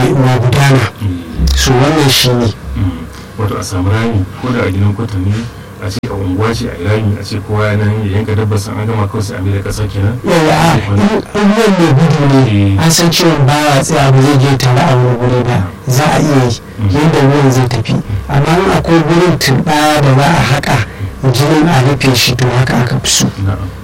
na gudana su wannan shi ne wato a samu rami ko da a gidan kwata ne a ce a unguwa ce a rami a ce kowa nan ya yanka dabbar san an gama kawai sai a mai da ƙasa kenan yawa a in ruwan mai gudu ne an san cewa ba ya tsaya ba zai je tare a wani guri ba za a iya yi yadda ruwan zai tafi amma in akwai gurin turɓaya da za a haƙa jinin a rufe shi to haka aka fi so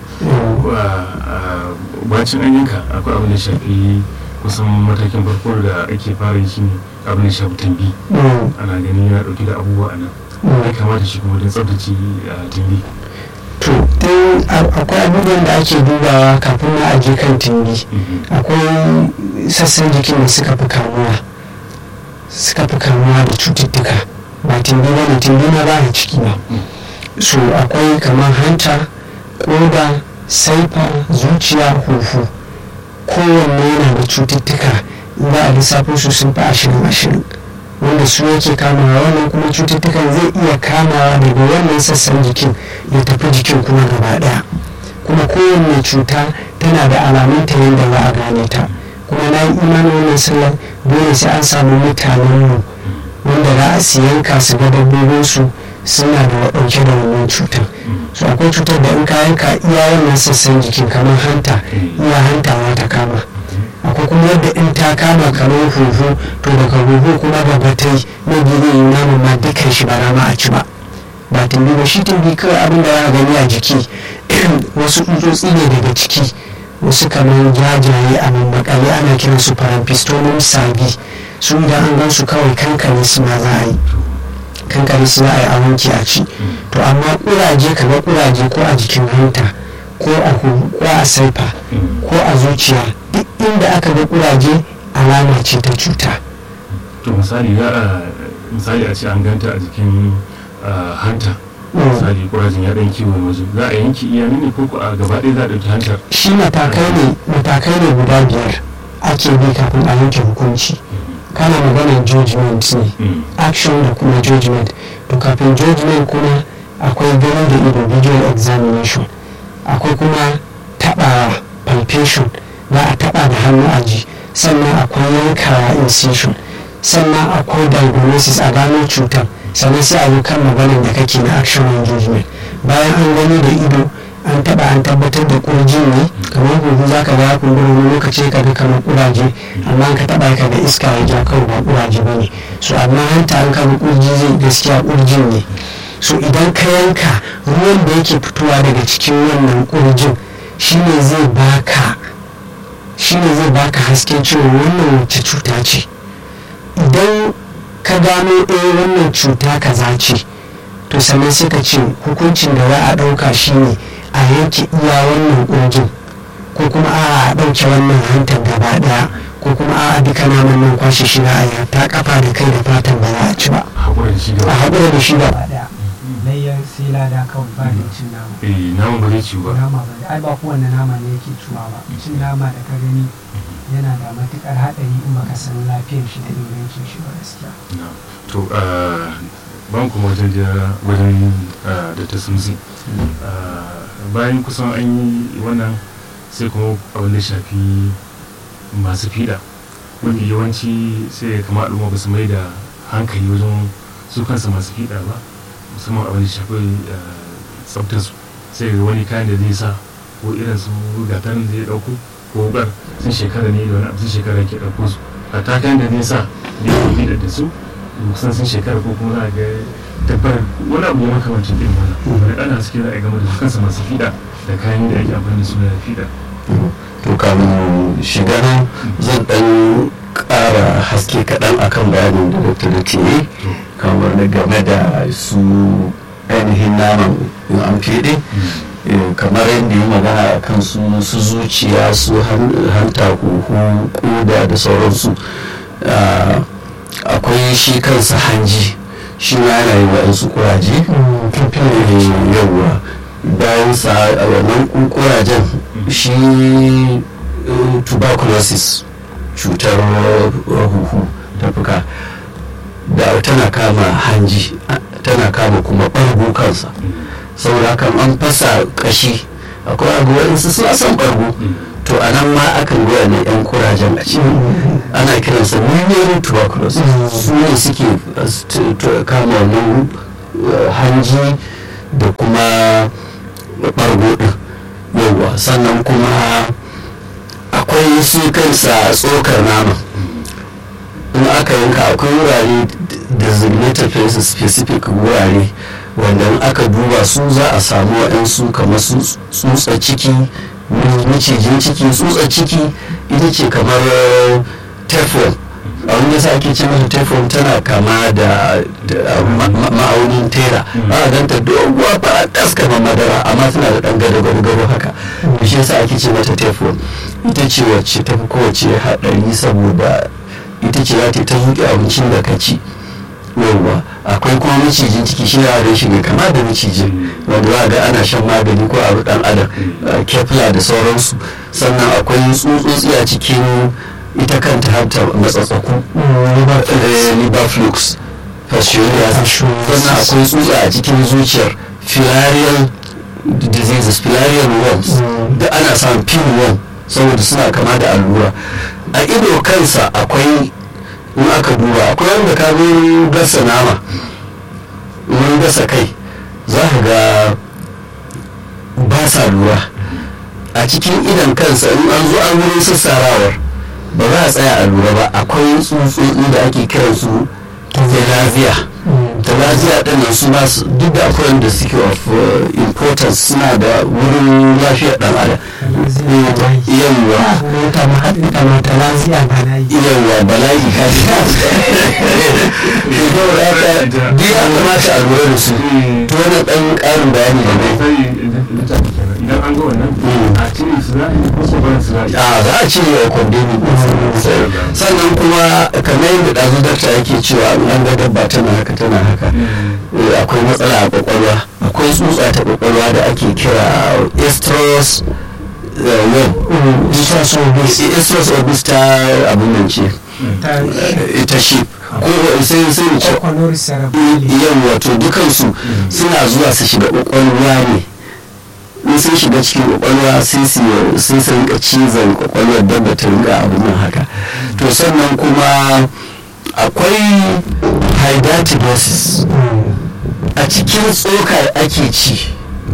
bacin an yanka akwai abin da shafi kusan matakin farko da ake fara yi shine abin da shafi tambi ana gani yana dauke da abubuwa a nan ya kamata shi kuma don tsabtace tambi to akwai abubuwan da ake dubawa kafin ma a je kan tambi akwai sassan jikin da suka fi kamuwa suka fi kamuwa da cututtuka ba tambi ba ne tambi na ba ciki ba so akwai kamar hanta koda saifa zuciya huhu kowanne yana da cututtuka za a lissafo su sun fi ashirin ashirin wanda su yake kamawa wannan kuma cututtukan zai iya kamawa daga wannan sassan jikin ya tafi jikin kuma gaba daya kuma kowanne cuta tana da alamunta yadda za a gane ta kuma na yi imanin wannan sallar dole sai an samu mutanenmu wanda za a siyanka su ga dabbobinsu suna da ɗauke da wannan cutar so akwai cutar da in ka yanka iya wannan sassan jikin kamar hanta iya hantawa ta kama akwai kuma yadda in ta kama kamar huhu to daga huhu kuma da batai na gini namu ma dukkan shi ba rama a ci ba ba tumbi ba shi tumbi kawai abin da ya gani a jiki wasu tsutsotsi ne daga ciki wasu kamar jajaye a mammakale ana kiran su parampistomum sabi su idan an gan su kawai kankane su ma za a yi kankare su za a yi a wanke a ci to amma kuraje kamar kuraje ko a jikin hanta ko a ko a saifa ko a zuciya duk inda aka ga kuraje alama ce ta cuta to misali za a misali a ce an ganta a jikin hanta misali kurajin ya dan kiwo waje za a yanki iya ne ko a gaba ɗaya za a ɗauki hantar shi matakai ne matakai ne guda biyar ake bi kafin a yanke hukunci kana maganar judgment ne action da kuma judgment to kafin judgment kuma akwai gani da ido visual examination akwai kuma taɓawa palpation za a taɓa da hannu a ji sannan akwai yankawa incision sannan akwai diagnosis a gano cutar sannan sai a yi kan maganar da kake na action and judgment bayan an gani da ido an taba an tabbatar da kurjin ne kamar huhu za ka ga kumbura wani lokaci ka ga kamar kuraje amma ka taba ka ga iska ya ja kawai ba kuraje ba ne so amma hanta an kama kurji zai gaskiya kurjin ne so idan ka yanka ruwan da yake fitowa daga cikin wannan kurjin shine zai baka shine zai baka hasken cewa wannan wace cuta ce idan ka gano ɗaya wannan cuta kaza ce to sannan sai ka ce hukuncin da za a ɗauka shine a yanke iya wannan ƙurjin ko kuma a ɗauke wannan hantar gaba ɗaya ko kuma a duka naman nan kwashe shi na a ta kafa da kai da fatan ba za a ci ba a haƙura da shi gaba ɗaya layyan sai lada kawai ba da cin nama eh nama ba zai ci ba nama ba ai ba kowanne nama ne yake ciwa ba cin nama da ka gani yana da matukar haɗari in baka san lafiyar shi da ingancin shi ba gaskiya to ban kuma wajen wajen da ta sumsi bayan kusan an yi wannan sai kuma abin da shafi masu fiɗa mafi yawanci sai ya kama al'umma ba su mai da hankali wajen su kansa masu fiɗa ba musamman abin da shafi tsaftar su sai ga wani kayan da zai sa ko irin su gatan da ya ɗauko ko wukar sun shekara ne da wani abu sun shekara ke ɗauko su a ta kayan da zai sa da ya fiɗa da su kusan sun shekara ko kuma za a ga tabbar wani abu ya makamancin ɗin wannan wani ɗana suke za a game da su kansa masu fiɗa da kayan da ake amfani da su da fiɗa to kamun shiga nan zan ɗan ƙara haske kaɗan akan bayanin da dr da ke kamar na game da su ainihin naman in an fiɗe kamar yadda yi magana a kan su zuciya su hanta huhu koda da sauransu akwai shi kansa hanji shi ma yana yi waɗansu kuraje yawwa bayan sa a wannan kurajen shi tuberculosis cutar huhu ta fuka da tana kama hanji tana kama kuma ɓargo kansa saboda kan an fasa kashi akwai abu waɗansu suna son ɓargo to a nan ma akan goya ne yan kurajen a ciki ana kiransa miliary tuberculosis su ne suke uh, st- t- kama wannan uh, hanji da kuma ɓargo ɗin yauwa sannan kuma akwai su kansa tsokar nama in aka yanka akwai wurare designated places specific wurare wanda in aka duba su za a samu waɗansu kamar su tsutsa ciki macijin ciki tsutsa ciki ita ce kamar teflon a wani yasa ake ce mata teflon tana kama da da ma- ma- ma'aunin tera a ganta doguwa fara tas kamar madara amma tana da ɗan gado gado gado haka shi yasa ake ce mata teflon ita ce wacce ta fi kowace haɗari saboda ita ce za ta yi ta zuƙe abincin da ka ci yauwa akwai kuma macijin ciki shi na da shi ne kama da macijin wanda za a ga ana shan magani ko a dan adam uh, kefla da sauransu sannan akwai tsutsotsi a cikin ita kanta har ta matsatsaku eh, liver flux fasciolus sannan akwai tsutsa a cikin zuciyar filarial diseases filarial worms da ana samun pinworm saboda suna kama da allura a ido kansa akwai in aka duba akwai wanda ka zo gasa nama wurin gasa kai za ka ga ba sa lura a cikin idan kansa in an zo an wurin sassarawar ba za a tsaya a lura ba akwai tsutsotsi da ake kiran su telazia telazia din nan su ba su duk da akwai wanda suke of uh, importance suna da wurin lafiyar dan adam yawwa mota ma haɗin da mata lafiya ba na yi yawwa bala'i ka ji duk ya kamata a lura da su to wani ɗan ƙarin bayani da ne idan an ga wannan a cire su za a yi ko ko barin su za a yi a za a cire wa kwandemi sannan kuma kamar yadda ɗazu dakta yake cewa in an ga dabba tana haka tana haka eh, akwai matsala a kwakwalwa akwai tsutsa ta kwakwalwa da ake kira estrus web estrus obis ta abin nan ce ta eh, ita shi ko sai sai mu ce kwakwalwar cerebral yan wato dukansu suna zuwa su shiga kwakwalwa ne in sun shiga cikin kwakwalwa sai su sai su rinka cizon kwakwalwar dabba ta rinka abin nan haka to sannan kuma akwai hydatidosis a cikin tsoka ake ci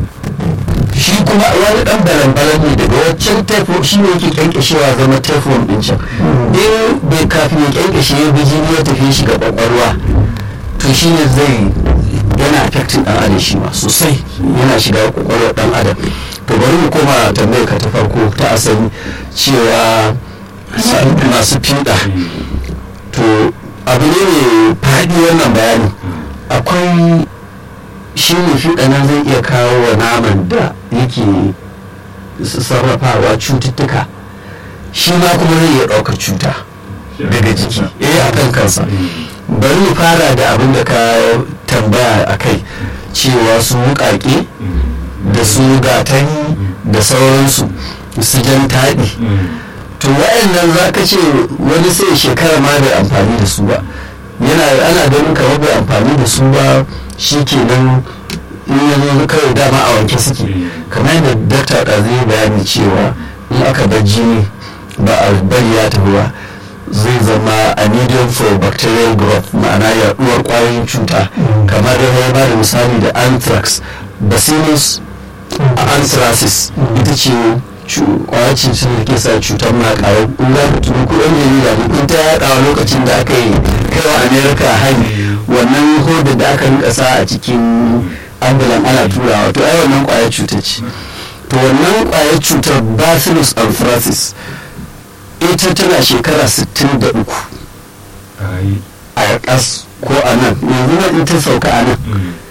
shi kuma wani dan balan ne daga waccan teflon shi ne yake kyankyashewa zama teflon din can in bai kafin ya kyankyashe ya bi jini ya tafi shi ga kwakwalwa to shi ne zai yana affecting dan adam shi ma sosai yana shiga kwakwalwar dan adam to bari mu koma tambayar ka ta farko ta asali cewa sa- masu fiɗa to abu ne mai faɗi wannan bayanin akwai shi ne fiɗa nan zai iya kawo wa naman da yake s- sarrafawa cututtuka shi ma kuma zai iya ɗaukar cuta daga jiki eh a kan kansa bari mu fara da abin da ka tambaya a kai cewa su wuƙaƙe da su gatani da sauransu su jan taɗi to wa'annan za ka ce wani sai shekara ma bai amfani da su ba yana ana ganin kamar bai amfani da su ba shi kenan in ya zo kawai dama a wanke suke kamar yadda dakta da zai bayani cewa in aka bar jini ba a bari ya tafi ba zai zama a medium for bacterial growth ma'ana yaduwar kwayoyin cuta kamar da ya bada misali da anthrax bacillus anthracis ita ce kwayar cutar da ke sa cutar makawa in za ku tuni kudin jarida ne kun ta yaɗawa lokacin da aka yi kaiwa america hari wannan hodar da aka rinka sa a cikin ambulan ana turawa to ai wannan kwayar cutar ce to wannan kwayar cutar bacillus anthracis ita tana shekara 63 a yi a ƙas ko a nan yanzu nan ita sauka a nan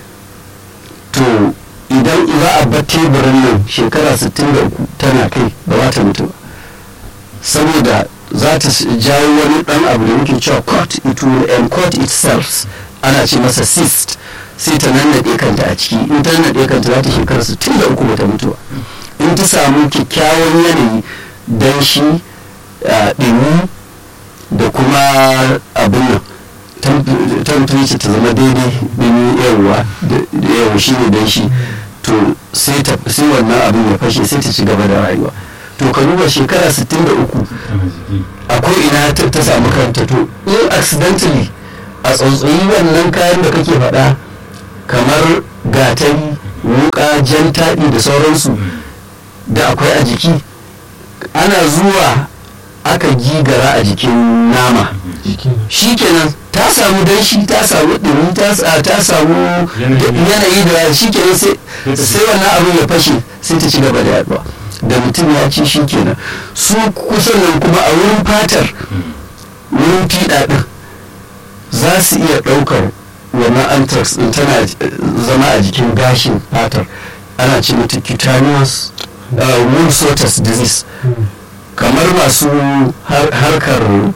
to idan za a bar teburin nan shekara 63 tana kai ba za ta mutu ba saboda za ta jawo wani dan abu da muke cewa cut it will encode itself ana ce masa cyst sai ta nannaɗe kanta a ciki in ta nannaɗe kanta za ta shekara 63 ba ta mutu ba in ta samu kyakkyawan yanayi danshi ɗumi da kuma abin nan temperature ta zama daidai ɗumi yawa da yawa shi ne danshi to sai wannan abin ya fashe sai ta ci gaba da rayuwa to to ka duba shekara 63 tana jiki akwai ina ta ta samu kanta to in accidentally a tsautsayi wannan kayan da kake faɗa kamar gatari wuka jan taɗi da sauransu da akwai a jiki ana zuwa aka gigara a jikin nama shikenan ta samu danshi ta samu ɗumi ta sa- ta samu Yanayi. yanayi da shikenan sai sai wannan abin ya fashe sai ta ci gaba da yaduwa da mutum ya ci shikenan su kusan nan kuma a wurin fatar wurin fiɗa ɗin za su iya ɗaukar wannan anthrax ɗin tana eh, zama a jikin gashin fatar ana ce mata cutaneous uh, wound sotus disease kamar masu har- harkar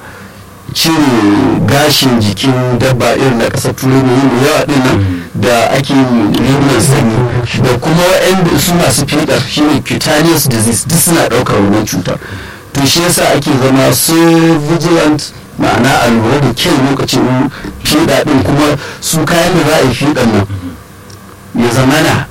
cire gashin jikin dabba irin na ƙasar turai mai yin yawa ɗin nan da ake rigunan sanyi da kuma waɗanda su masu fiɗar shine cutaneous disease duk suna ɗaukar wannan cutar to shi yasa ake zama so vigilant ma'ana a lura da kyau lokacin fiɗa ɗin kuma su kayan da za a yi fiɗan nan ya zamana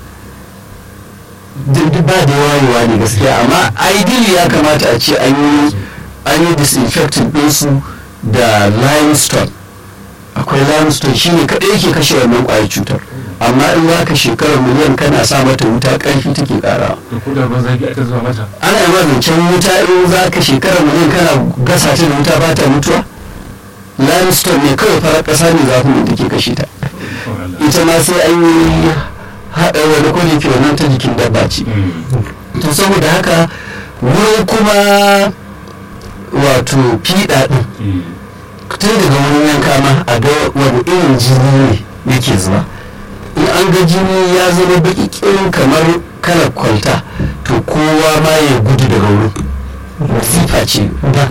duk duk ba da wayewa ne gaskiya amma ideally ya kamata a ce an yi an yi disinfecting ɗinsu da limestone akwai limestone shine kaɗai yake kashe wannan ƙwayar cutar amma in za ka shekarar miliyan kana sa mata wuta ƙarfi take ƙarawa to ko da ban zafi aka zuwa mata ana yi zancen wuta in za ka shekarar miliyan kana gasa ta da wuta ba ta mutuwa limestone ne kawai farar ƙasa ne zafin da take kashe ta Oh, Allah. ita ma sai an yi haɗa wani kwali ke wannan ta jikin dabba ce Mm. to saboda haka wurin kuma wato fiɗa ɗin Eh, tun daga wurin yanka ma a ga wani irin jini ne yake zuba in an ga jini ya zama baki kirin kamar kalar kwalta to kowa ma ya gudu daga wurin wasifa ce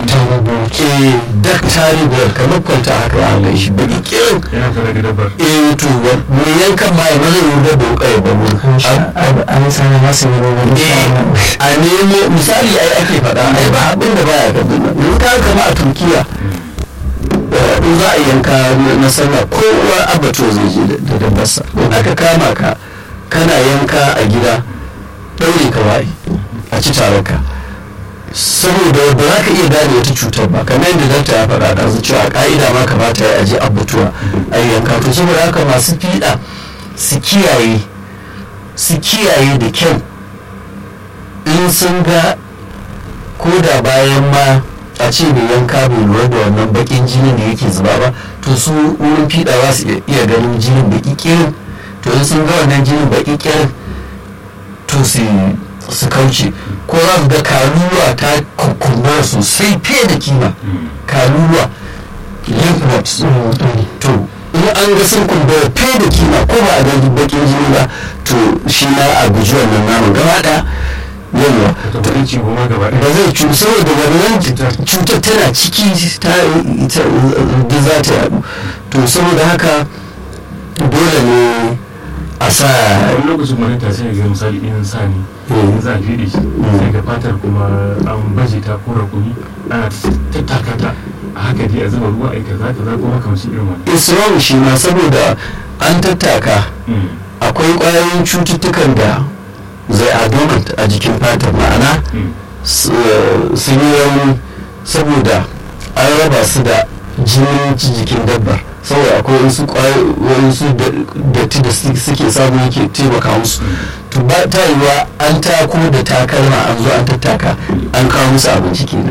ke daktari da kamar kwalta haka ya ga shi baki kirin yana fara ga dabbar eh to mai yankan ma ya maza yi da doka ya babu an sani masu yi wani a nemo misali ai ake faɗa ai ba abin da baya gabin nan yanzu ka kama a turkiya eh, in za a yanka na- na sallah kowa abato zai je da- da dabbarsa in aka kama ka kana yanka a gida ɗaure ka wa'i a ci taron ka saboda ba za ka iya gane wata cutar ba kamar yadda dakta ya faɗa da cewa a ƙa'ida ma kamata ya aje abutuwa a yanka to saboda haka masu fiɗa su kiyaye su kiyaye da kyau in sun ga ko da bayan ma a ce mai yanka bai lura da wannan bakin jinin da yake zuba ba to su wurin fiɗa za su iya ganin jinin baki kirin to in sun ga wannan jinin baki kirin to su su kauce ko za su ga karuwa ta kukkuma sosai fiye da kima karuwa lymph nodes to in an ga sun kumbura fiye da kima ko ba a ga bakin jini ba to shi ma a guji wannan naman gaba ɗaya yawa ta tabbatar ci goma gaba ba ɗaya zai cu saboda wannan cutar tana ciki ta ita da za ta yadu to saboda haka dole ne a sa wani lokacin wani ta sai ga misali in sa ne in za a fiɗe shi sai ga fatar kuma an baje ta ko rakumi ana tattaka ta a haka dai a zuba ruwa a kaza kaza ko makamancin irin wannan islam shi ma saboda an tattaka Mm. akwai ƙwayoyin cututtukan da zai adorant a jikin fatar ma'ana Mm. s- sun yi rauni saboda an raba su da jinin jikin dabbar saboda akwai wasu wasu datti da su- suke samu yake taimaka musu to ba ta yiwa an tako da takalma an zo an tattaka an kawo musu abinci kenan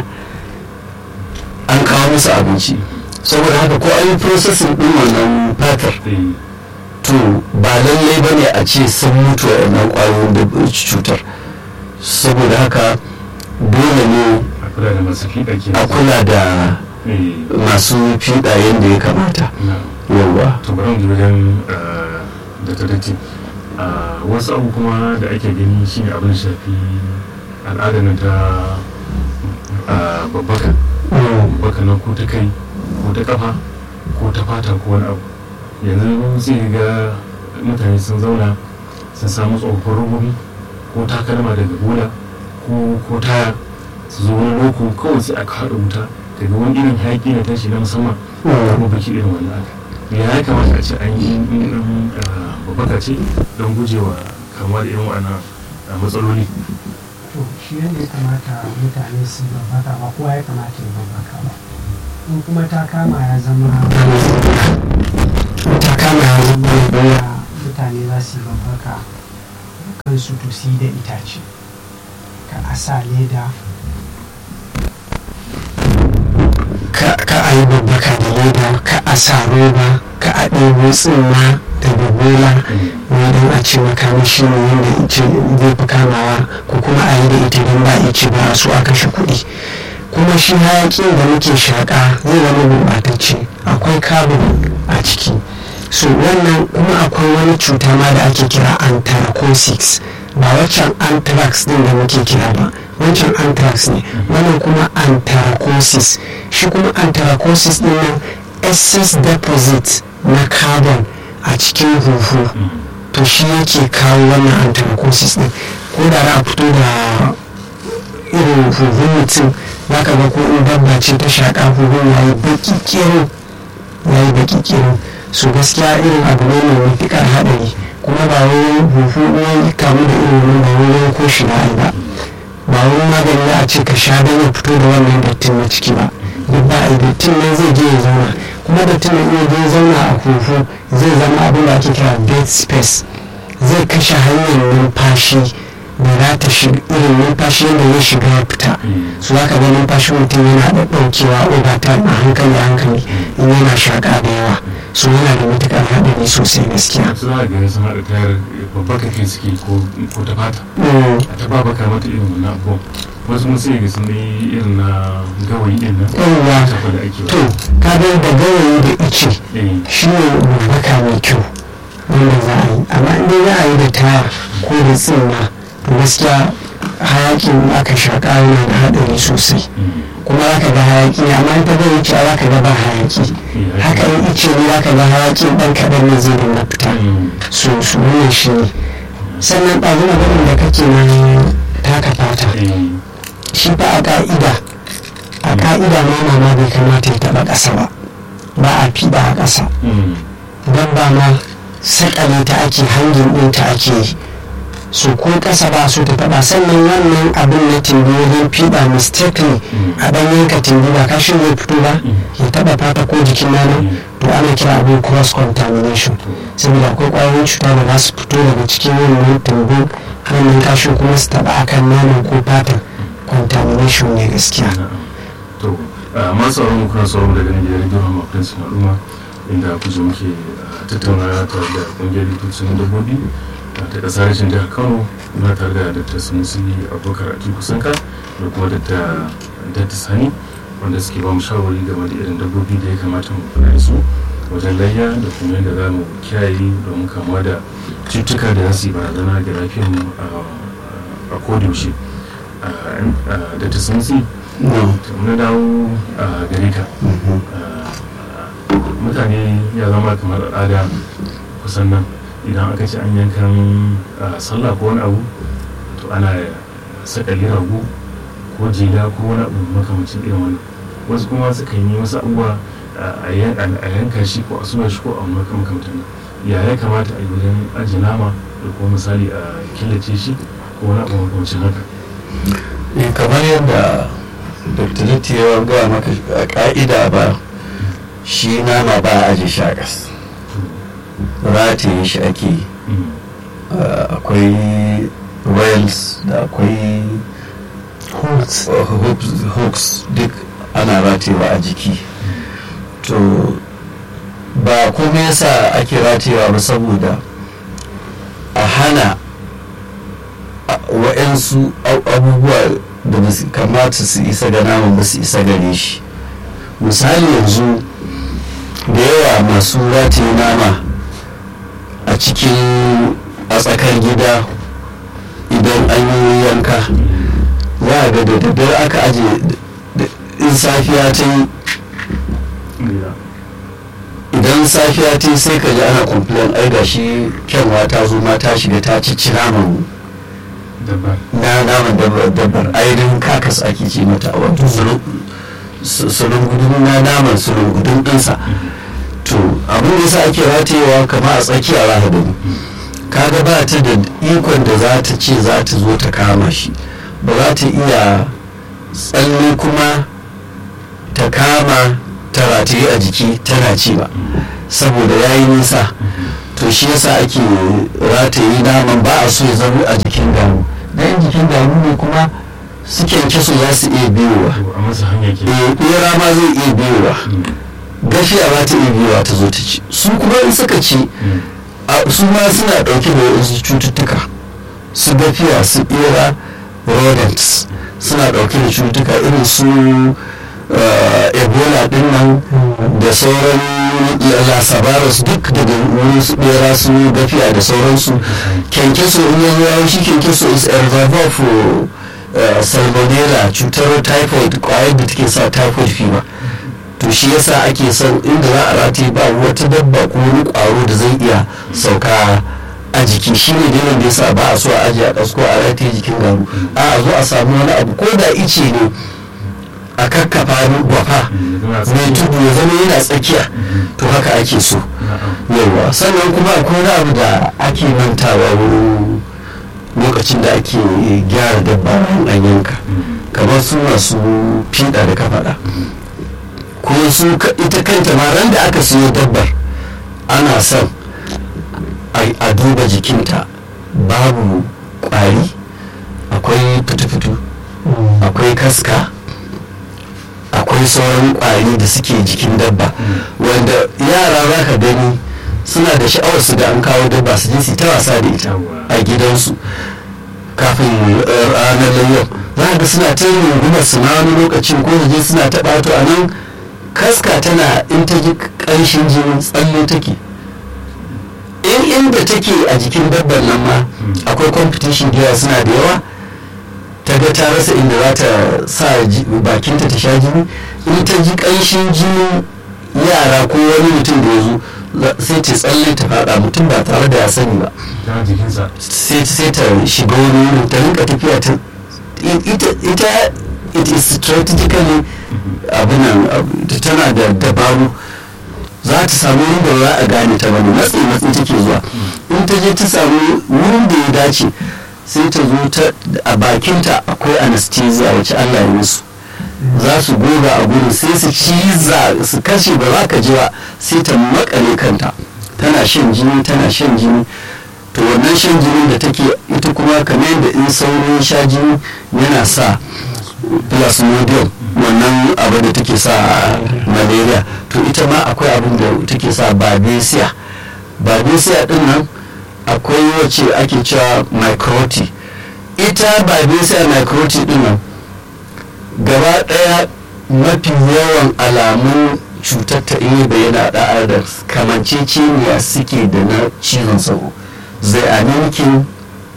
an kawo musu abinci saboda haka ko an yi processing din wannan fatar Eh, to ba lallai ba ne a ce sun mutu a wannan kwayoyin da cutar saboda haka dole ne a kula da masu fiɗa ke a kula da Eh, masu fiɗa yadda ya kamata na yawa to bari mu ji wajen da ta dace wasu abu kuma da ake gani shine abin da shafi al'adar nan ta ah, babbaka babbaka nan ko ta kai ko ta kafa ko ta fata ko wani abu yanzu sai ga mutane sun zauna sun samu tsofaffin robobi ko takalma daga bola ko ko taya su zo wani loko kawai sai aka haɗa wuta daga wani irin hayaƙi na tashi na musamman kuma baki irin wannan aka ya ya kamata a ce an yi in babbaka ce don gujewa kamuwa da irin wannan matsaloli to shi yadda ya kamata mutane su babbaka ba kowa ya kamata ya babbaka ba in kuma ta kama ya zama ta kama ya zama ya mutane za su yi babbaka kansu to su yi da itace ka asa leda ka ka a yi babbaka da leda ka a sa roba ka a ɗebo tsimma da babola don a ce makamashi ne wanda ice zai fi kamawa ko kuma a yi da ita don ba ice ba a so a kashe kuɗi kuma shi hayaƙin da muke shaƙa zai zama gurɓatacce akwai carbon a ciki so wannan kuma akwai wani cuta ma da ake kira anthracosis ba waccan anthrax din da muke kira ba wancan anthrax ne wannan kuma anthracosis shi kuma anthracosis din nan excess deposit na carbon a cikin huhu to shi yake kawo wannan anthracosis din ko da za a fito da irin huhun mutum za ka ga ko in dabba ce ta shaƙa huhun ya yi baki kero ya yi baki kero so gaskiya irin abu ne mai matuƙar haɗari kuma ba wai huhu wani kamu da irin wani ba wai ko shi ba ba ba wani magani za a ce ka sha don ya fito da wannan dattin na ciki ba duk ba a dattin nan zai je ya zauna kuma dattin nan iya je zauna a huhu zai zama abin da ake kira dead space zai kashe hanyar numfashi da za ta shiga irin numfashi yadda ya shiga ya fita su za ka ga numfashin mutum yana da ɗaukewa obata a hankali hankali in yana shaƙa da yawa su yana da matuƙar haɗari sosai gaskiya su za a gani sun haɗa tayar babbar kakin suke ko ta fata a ta babaka mata irin wannan abubuwan wasu mun sai ga sun yi irin na gawayi ɗin nan yawwa tafa da ake to ka ga da gawayi da ice eh shi ne babbaka mai kyau wanda za a yi amma in dai za a yi da taya ko da tsimma to gaskiya hayakin aka shaƙa yana da haɗari sosai kuma za ka ga hayaki ne amma in ta zai wuce za ka ga ba hayaki haka in ice ne za ka ga hayakin ɗan kaɗan ne zai dinga fita so su wannan shi ne sannan ɗazu maganin da kake na taka fata shi fa a ƙa'ida a ƙa'ida ma ma bai kamata ya taɓa ƙasa ba ba a fiɗa a ƙasa dabba ma sakale ta ake hangin ɗinta ake yi so ko ƙasa ba so ta taɓa sannan wannan abin na timbi wajen fiɗa mistakenly a ɗan yanka timbi ba kashin zai fito ba ya taɓa fata ko jikin naman to ana kira abin cross contamination saboda akwai ƙwayoyin cuta da za su fito daga cikin wannan timbin wannan kashin kuma su taɓa akan naman ko fatan contamination ne gaskiya to masu sauran mu kuna sauran daga nan gidan rediyo hama prince na al'umma inda kuje muke tattauna tare da kungiyar likitocin dabbobi ta kasar rashin jihar kano muna tare da dr sunusi abubakar a kusanka da kuma dr sani wanda suke ba mu shawarwari game da irin dabbobi da ya kamata mu kula da su wajen layya da kuma yadda za mu kiyaye domin kamuwa da cututtuka da za su yi barazana ga lafiyar mu a kodayaushe dr sunusi na dawo a gare ka mutane ya zama kamar al'ada kusan nan idan aka ce an yankan sallah ko wani abu to ana sakali rago ko jela ko wani abu makamacin irin wani wasu kuma suka yi wasu abubuwa a yanka shi ko a suna shi ko a makamantan nan ya ya kamata a yi wajen ajiye nama da kuma misali a killace shi ko wani abu makamacin haka kamar yadda dr litti ya gaya maka a ka'ida ba shi nama ba a aje shakas rataye shi ake yi akwai rails da akwai hooks duk ana ratewa a jiki to ba kuma yasa ake ratewa ba saboda a hana wa'yansu abubuwa da ba su kamata su isa ga naman ba su isa gare shi misali yanzu da yawa masu rataye nama a cikin a tsakar gida idan an yi yanka za a ga da daddare aka aje in safiya ta yi idan safiya ta yi sai ka ji ana complain ai ga shi kyanwa ta zo ma ta shiga ta ci naman na naman dabbar ainihin kakas ake ce mata a wato sulun gudun na naman sulun gudun ɗinsa to abin da yasa ake ratayewa kama a tsakiya rahadin kaga ba ta da ikon da za ta ce za ta zo ta kama shi ba za ta iya tsalle kuma ta kama ta rataye a jiki tana ci ba saboda ya yi nisa to shi yasa ake rataye naman ba a so ya zama a jikin damu dan jikin damu ne kuma su kyankyaso za su iya biyowa a masa hanya ke eh bera ma zai iya biyowa gafiya ba ta iya biyowa ta zo ta ci su kuma in suka ci a- su ma suna ɗauke da wasu cututtuka su gafiya su bera rodents suna ɗauke da cututtuka irin su eh, ebola din nan da sauran lasabarus duk daga wurin su bera su gafiya da sauransu kyankyaso in ya zo yawo shi kyankyaso is a reservoir for eh, salmonella cutar typhoid kwayar da take sa typhoid fever to shi yasa ake son inda za a rataye ba wata dabba ko wani kwaro da zai iya sauka a jiki shi ne dalilin da yasa ba a so a ajiye a ɗasko a rataye jikin garu a a zo a samu wani abu ko da ice ne a kakkafa gwafa mai tudu ya zama yana tsakiya to haka ake so yawa sannan kuma akwai wani abu da ake mantawa wurin lokacin da ake gyara dabba bayan an yanka kamar su masu fiɗa da ka faɗa ko su ka- ita kanta ma ran da aka siyo dabbar ana son a- a duba jikinta babu ƙwari akwai fitu-fitu akwai kaska akwai sauran ƙwari da suke jikin dabba wanda yara za ka gani suna da sha'awar su da an kawo dabba su je su yi ta wasa da ita a gidansu kafin eh, ranar layyau za ka ga suna ta yin rungumar su na wani lokacin ko su je suna ta ɓato a nan kaska tana in ta ji ƙanshin jini tsalle take in inda take a jikin dabbar nan ma akwai competition da yawa suna da yawa ta ga ta rasa inda za ta sa ji- bakinta ta sha jini in ta ji ƙanshin jinin yara ko wani mutum da ya zo za- sai ta tsalle ta faɗa mutum ba tare da ya sani ba ta jikinsa sai sai ta shiga wani wurin ta rinka tafiya ta ita ita it is strategically abinan abu- tana da dabaru za ta samu wurin da za a gane ta bane matsi matsi take zuwa in ta je ta samu wurin da ya dace sai ta zo ta a bakinta akwai anesthesia wacce Allah ya musu za su goga a gurin sai su ciza su kashe ba za ka ji ba sai ta makale kanta tana shan jini tana shan jini to wannan shan jini da take ita kuma kamar yadda in sauro ya sha jini yana sa plasmodium wannan abu da take sa malaria to ita ma akwai abin da take sa babesia babesia din nan akwai wacce ake cewa microti ita babesia microti din nan gaba daya mafi yawan alamun cutar ta iya bayyana da da kamanceceniya suke da na cizon sauro they are mimicking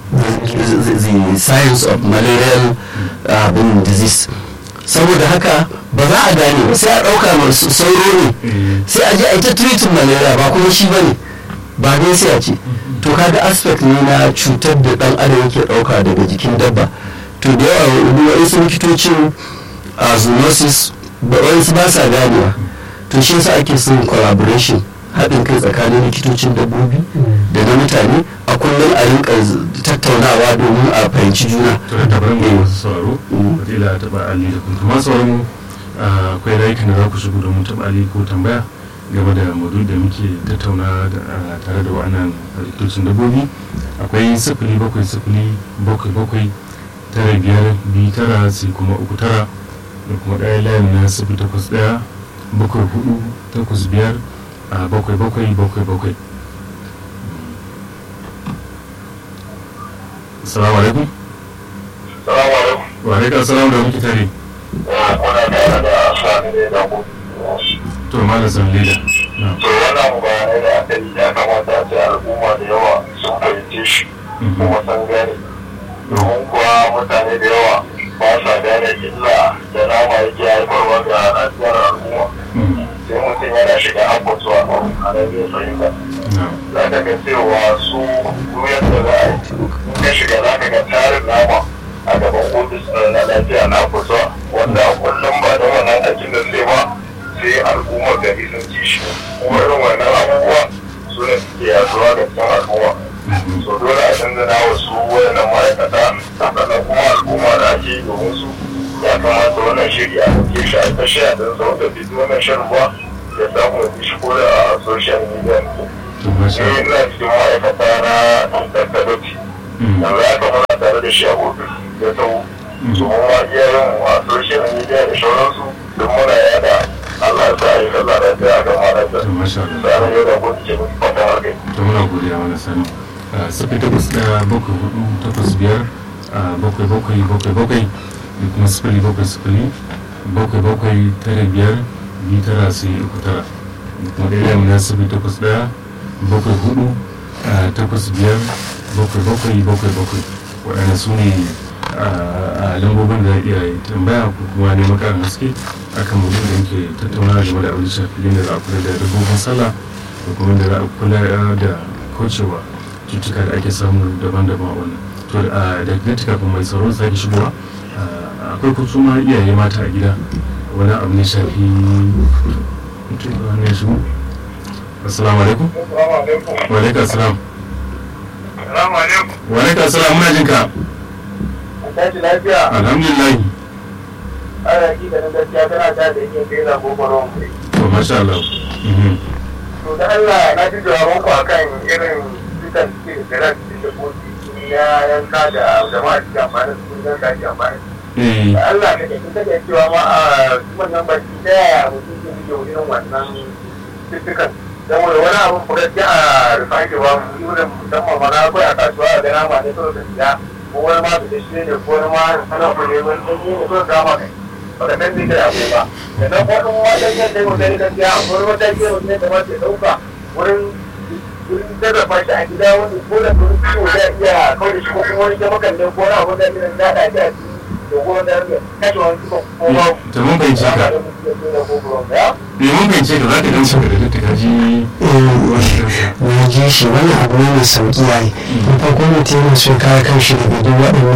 the, the, the science of malarial uh, disease saboda haka ba za a gane ba sai a ɗauka masu sauro ne sai a je a yi ta treating malaria ba kuma shi ba ne ba dai sai a ce to kaga aspect ne na cutar da ɗan adam yake ɗauka daga jikin dabba to da yawa wasu likitocin a zoonosis ba wasu ba sa ganewa to shi yasa ake son collaboration haɗin kai tsakanin likitocin dabbobi da na mutane a kullum a rinka tattaunawa domin a fahimci juna to da tabarin ga masu sauraro wadila ta ba ali da kuma sauran akwai layukan da za ku shigo domin taɓa ali ko tambaya game da maudu da muke tattauna da- tare da wa'annan likitocin dabbobi akwai sifili bakwai sifili bakwai bakwai tara biyar biyu tara sai kuma uku tara da kuma ɗaya layin na sifili takwas ɗaya bakwai hudu takwas biyar a bakwai bakwai bakwai bakwai salamu alaikum Salamu alaikum. wa alaikum salam da muke tare Kuna tare da sani ne da ku. to malam san leda na To wannan bayanai da aka yi ya kamata a ce al'umma da yawa sun fahimce shi kuma sun gane. Domin kuwa mutane da yawa ba sa gane illa da nama yake haifarwa ga lafiyar al'umma. Sai mutum yana shiga abubuwa a nan zai fahimta. na Za ka ga cewa su duniyar da za a yi. In ka shiga za ka ga tarin nama a gaban ofis ɗin na lafiya na kusa wanda kullum ba da wannan aikin da sai ba sai al'ummar gari sun ci shi kuma irin wannan abubuwa su ne suke yaduwa ga cikin al'umma so dole a canza na wasu wayannan ma'aikata sannan kuma al'umma da ake yi domin su ya kamata wannan shiri a ɗauke shi a tashi a ɗan sau da bidiyo wannan shan ruwa ya samu ya shi ko da social media to masha ne ina cikin ma'aikata na tattalci yanzu ya kamata tare da shi a ofis ya sau domin ma iyayen a social media da sauransu don muna yada Allah ya sa a yi kaza da ta ga mara da to masha Allah tsarin yau da gudu ke mutu fata haka to muna godiya mana sani sifili takwas ɗaya bakwai hudu takwas biyar ah, bakwai bakwai bakwai bakwai da kuma sifili bakwai sifili bakwai bakwai tara biyar biyu tara sai uku tara da kuma ɗaya yamma na sifili takwas ɗaya bakwai hudu ah, takwas biyar bakwai bakwai bakwai bakwai waɗanda su ne a lambobin da za a iya yi tambaya ko kuma neman ƙarin haske akan mutum da yake tattaunawa game da abin da shafi yadda za a kula da dabbobin sallah da kuma da za a kula da kaucewa cutuka da ake samu daban-daban a wannan to a da gati kafin mai tsaro sake shigowa ah, akwai kuma iyaye mata a gida wani abu ne shafi mutum da wani ya shigo assalamu alaikum Assalamu alaikum. wa alaikum assalam Assalamu alaikum. wa alaikum assalam muna jin ka Tashi lafiya. alhamdulillah Ana ki da na gaskiya tana ta da yake kai na gobaron kai. to masha Allah Mhm. To da Allah na ji jawaban ku akan irin dukan suke da ran da koki ya yanka da jama'a suke amfani da sun yanka shi amfani. eh Da Allah ka ke kuka da cewa ma a wannan baki ta yaya mutum ke yi irin wannan dukkan. Dan wani wani abin ku gaskiya a rufan ke ba mu yi wurin musamman ma na akwai a kasuwa a gana ma ne kawai ka siya. Ko wani ma su da shi ne ko wani ma ana kule wani ɗan yi ne kawai kama kai. Baka san zai kai abu ba. Sannan wani wajen yadda yau da gaskiya wani wajen yau ne da mace ɗauka wurin wurin sarrafa shi a gida wani ko da wurin ciwo zai iya kawai da shi ko kuma wani jamakan ne ko wani abu da ya daɗa shi a ciki da ko wanda ya kashe wani cikin ko ba to mun fahimci ka ya eh mun fahimci ka za ka dan saka da duka ji na ji shi wannan abu ne mai sauki yayi na farko mutum yana so ya kare kanshi daga duk waɗannan